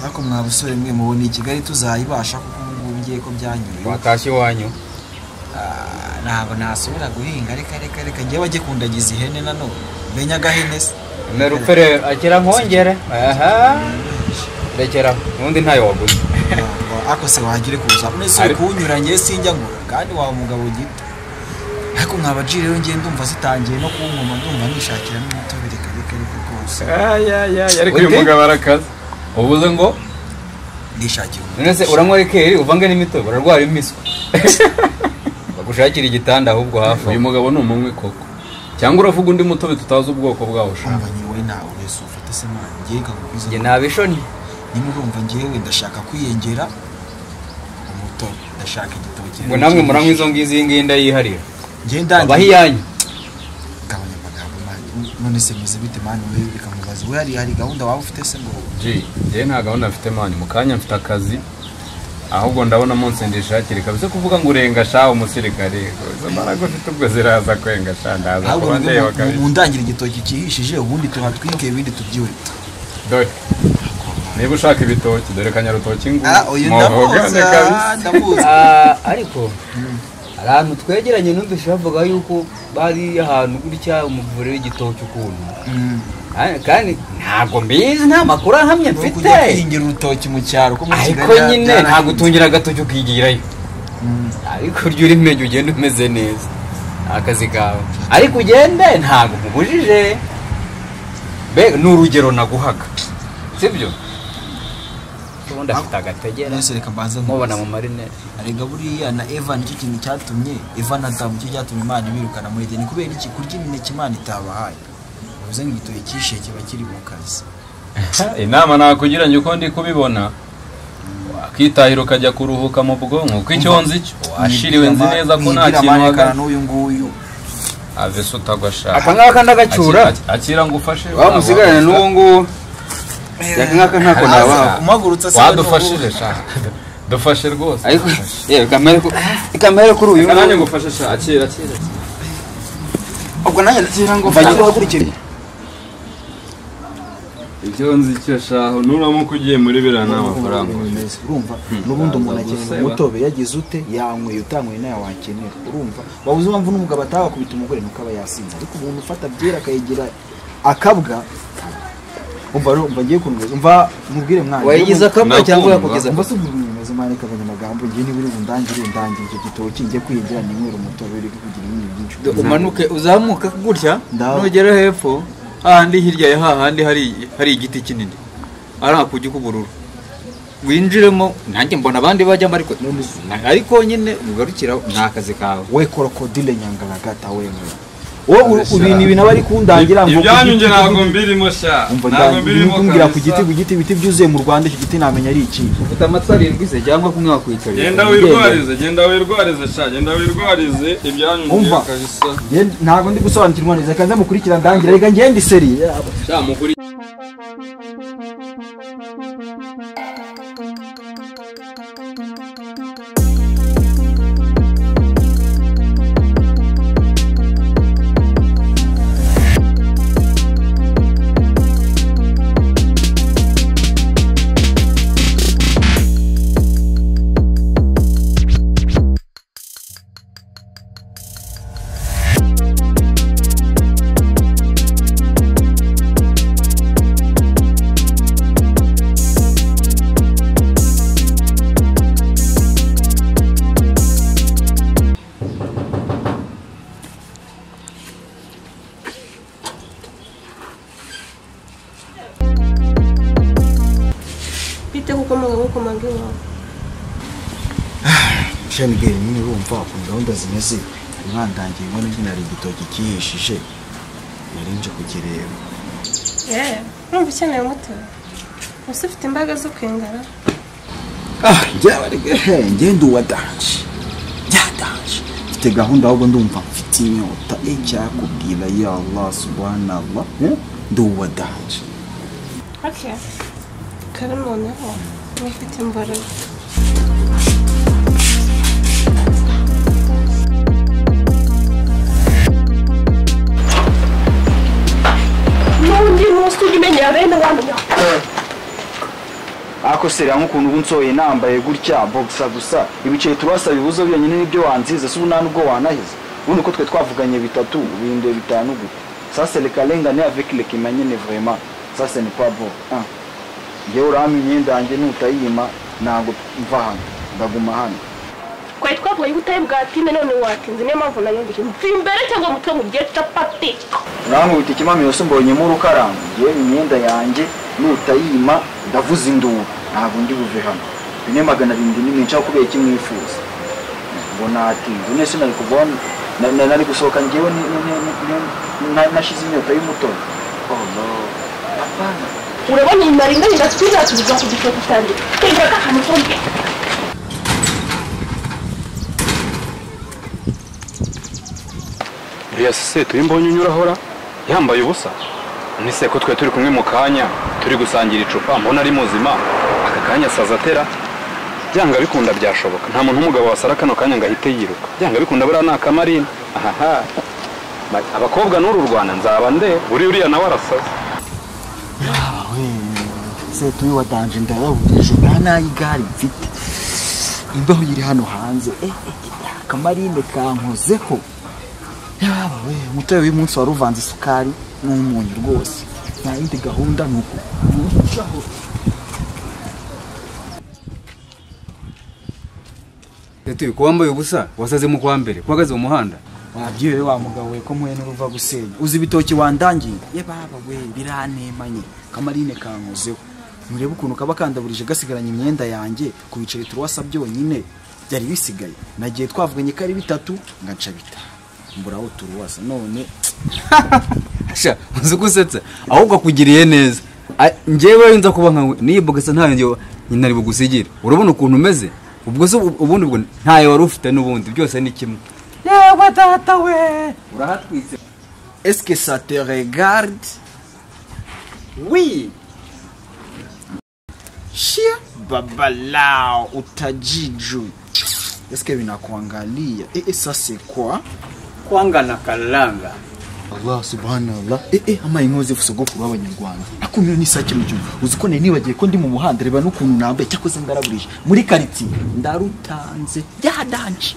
ariko mwa basore mwe mubona i kigali tuzayibasha kuko ubu ngubu ngiye ko byanyuye watashye iwanyu Ah, ntabwo nasubira guhinga reka reka reka njye bagikundagiza ihene nanone menya agahene se merupfere akira nkongere aha rekera ubundi ntayo waguze Ntabwo, ariko se wagire kuza mwese uri Ari- kuwunyuranye sinjya ngura kandi wawe umugabo gito ariko mwabaji rero ngiye ndumva zitangiye no kuwunkoma ndumva nishakira n'umutobe reka reka reka rwose ariko uyu mugabo arakaze ubuze ngo ndishakira umutobe none se uranywa rikeri uvange n'imitobe urarwara imiswi bagushakira igitanda ahubwo hafi aho. uyu mugabo ni umunywi koko cyangwa uravuga undi mutobe tutazi ubwoko bwawo ushaka urumva nyiriwe nawe urese ufata se mwana ngiye kakubwiza njye nabishoni nimba urumva ngewe ndashaka kwiyongera umutobe ndashaka igitoki ngo namwe muranywa izo ngizo iyi ngiyi ndayiharira ngiye ndangiye abaho iyanyu gabanya amagambo mani none se meze bite mani we bikamubaza we hari hari gahunda waba ufite se ngo Jay, njyewe nta gahunda mfite mani mu kanya mfite akazi ahubwo ndabona munsi ndishakire kabisa kuvuga ngo urenga sha umusirikare izo mbaraga ufite ubwo ziraza kwenga sha ndaza ahubwo kuba mwebwe ndeba mu- kabisa mundangire igitoki cyihishije ubundi tuhatwike ibindi tubyure dore niba ushaka ibitoki dore kanyarutoki ngo ah oya ndamuzi ah, ndamuzi Ah, ariko hari ahantu twegeranye n'udushya bavuga yuko bari ahantu gutya umuvure w'igitoki ukuntu Mm. Ah, kandi ntabwo mbizi nta makuru ahamye Ni mfite ukujya kwihingira urutoki mu cyaro ko mu ariko Kigali bya- nyine byarangiye. ntabwo utungira agatoki ukigirayo Mm. ariko urya uri menya ugenda umeze neza ni akazi kawe ariko ugende ntabwo nkubujije mbega ni urugero naguhaga sibyo ubundi afite agategera none se reka mbanza mubona mu nkubaze. marinete arega buriya na eva nicyo kintu cyatumye eva na adamu cyo cyatumye imana ibirukana muri edeni kubera iki kurya imineke imana itabahaye bivuze ngo igitoki cyihishe kiba kiri mu kazi inama nakugira njye uko ndi kubibona wakitahira ukajya kuruhuka mu bwonko kuko icyo nzi cyo washiriwe nzi neza ko nta kintu wagana wagana n'uyu nguyu avese utagwashaka aka ngaka ndagacyura akira ngo ufashe waba musigarane n'uwo nguwo aka ngaka ntako nabaha umagurutse asa wadufashije sha dufashe rwose ariko yewe kamere ku- kamere kuri uyu nanjye nguyu ngufashe sha akira akira ubwo nanjye ndagira ngo Mva mfanye nyine uhagurukiye. icyo nzi cyo shaho nuramuka ugiye muri biriya nta mafaranga ufite. urumva n'ubundi umuntu Ntabwo akenera useba. umutobe yagize ute yanyweye utanyweye nawe wakenera urumva wabuze impamvu n'umugabo atawakubita umugore nuko aba yasinze ariko umuntu ufata byera akayigira akabwa umva rero umva ngiye kunyweza umva mubwire mwana wayigize akabwa cyangwa Nakundwa. yakugeze umva se umuntu umeze mwana reka abanyamagambo ngiye niba uri bundangire undangire icyo gitoki njye kwiyongera ninywera umutobe uri kugira ibindi byinshi umanuke uzamuka gutya Ndaho. nugera hepfo hahandi hirya ya hahandi hari hari igiti kinini ari akugi k'ubururu winjiremo nanjye mbona abandi bajyamo ariko na- ariko nyine ugarukira ni akazi kawe we korokodile nyangaragata we wowe ibintu ibintu aba ari kundangira ngo ibyanyu ku njye giti- ntabwo mbirimo sha umva ntabwo ndangira mbirimo kumbwira ku giti kabisa ku giti ibiti byuzuye mu rwanda icyo giti namenya ari iki ufite amatwara irwize cyangwa kumwe wakwitabira genda wirwarize genda wirwarize sha genda wirwarize ibyanyu Umva. mbirimo kabisa Nge- ntabwo ndi gusobanukirwa neza kandi mukurikira ndangira reka ngende seri sha mukuri bite kuko mugabo ukomanga iwawe shani gere nyine urumva ukuntu gahunda zimeze mwandangiye mbona nyine hari igitoki cyihishije nari nje kukireba yewe numva ukeneye umuti gusa ufite imbaraga zo kwengara ah njyewe reka he ngende uwadanje byadanje mfite gahunda ahubwo ndumva mfite inyota icyakubwira ya allah subhanallah eh, ndi uwadanje oke kare noneho mwifite imbaraga n'undi munsi ujya umenya bene abantu ariko seriya nk'ukuntu ubu nsohoye nambaye gutya boxa gusa ibiceri turasa bibuze byonyine nibyo wanziza si ubu nta nubwo wanahize ubundi uko twe twavuganye bitatu bihindura bitanu gute sasa reka rengane avec le kimanyene vraiment sasa ni pas bon ah. njyewe urama imyenda yanjye nutayima ntabwo mva hano ndaguma hano twari twavuye ubutayi bwatinde none watinze niyo mpamvu nayumvise mupfa imbere cyangwa mutwe mu gihe capati urambwira ikimami yose mbonyemo urukaramba njyewe imyenda yanjye nutayima ndavuza induru ntabwo ndi buve hano bine magana arindwi ni menshi aho kubera iki mwifuza ngo natinze none se nari kuva hano- na- na- nari gusohoka njyewe ni- ni- ni- ni- ni- na- nashize inyota y'umutobe oh no apana urabona iyi maringa ndasubiza ku gicuku cyanjye twinjira akantu kumwe uriya sosiyete uyu mbonye unyura ahora yambaye ubusa nise ko twe turi kumwe mu kanya turi gusangira icupa mbona ari muzima aka kanya asaza atera byanga bikunda byashoboka nta muntu w'umugabo wasara kano kanya ngo ahite yiruka byanga bikunda buriya ni akamarine ahaha Ba- abakobwa n'uru rwanda nzaba nde buri uriya nawe arasaza se turi watanje ndaravugisha nta nayo igare mfite imbeho iri hano hanze eh, eh, akamarinde kankozeho yaba we umutobe w'umunsi wari uvanze isukari n'umunyu rwose nta yindi gahunda ni uku Tete ko wambaye ubusa wasaze mu kwa mbere uhagaze mu muhanda wabyiwe wa mugabo we ko muhe n'uruva gusenya uzi ibitoki wandangiye ye baba we biranemanye kamarine kankozeho murebe ukuntu kaba kandaburije gasigaranye imyenda yanjye ku biceri turuwasa byonyine byari bisigaye nagiye twavuganye ko ari bitatu ngaca bitanu mburaho turuwasa none sha uzi ko usetsa ahubwo akugiriye neza A- njyewe nza kuba nkawe niyibogasa ntayo njyewe nyina ari bugusigire urabona ukuntu umeze ubwo se ubu- ubundi ubwo ntayo wari ufite n'ubundi byose ni kimwe yewe data we urahatwitse est-ce que ça te regarde wi shia babalao utajiju est-ce que binakuangalia eh, eh, ça c'est quoi kwangana karanga allah subhanallah eh, eh, amaye nkozefu sogokuru w'abanyarwanda akumiwe n'isake mu gihugu uzi ko nari nibagiye ko ndi mu muhanda reba n'ukuntu nambaye cyakoze ndaraburije muri karitsiye ndarutanze byadanje